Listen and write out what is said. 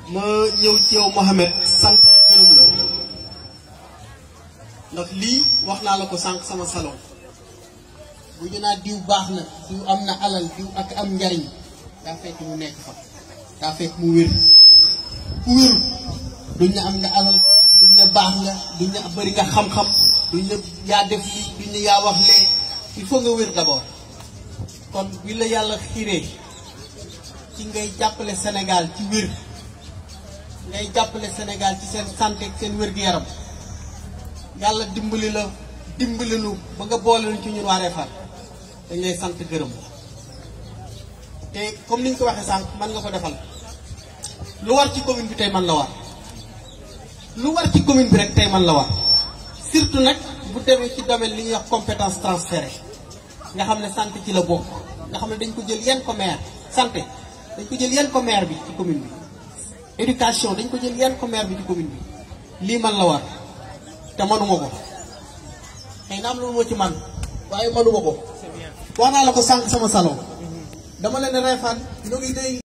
ma ñëw ci yow Mohamed sant gërëm la ndax lii wax naa la ko sànq sama salon bu ñu naa diw baax na diw am na alal diw ak am njariñ daa fekk mu nekk fa daa fekk mu wér ku wéru duñ ne am nga alal duñ ne baax nga duñ ne bëri nga xam-xam duñ ne yaa def lii duñ ne yaa wax lee il faut nga wér d'abord kon bi la yàlla xiiree ci ngay jàppale Sénégal ci wér ngay jàppale Sénégal ci seen santé ak seen wér-gu-yaram yàlla dimbali la dimbali lu ba nga boole lu ci ñun waa Réfane dañ lay sant gërëm te comme ni nga ko waxee sànq man nga ko defal lu war ci commune bi tey man la war lu war ci commune bi rek tey man la war surtout nag bu demee ci domaine li ñuy wax compétence transférée nga xam ne santé ci la bokk nga xam ne dañ ko jël yenn ko maire santé dañ ko jël yenn ko maire bi ci commune bi éducation dañ ko jël yenn ko maire bi ci commune bi lii man la war te manuma ko xëy na am loolu moo ci man waaye manuma ko wax naa la ko sànq sama salon dama leen Réfane ñoo ngi day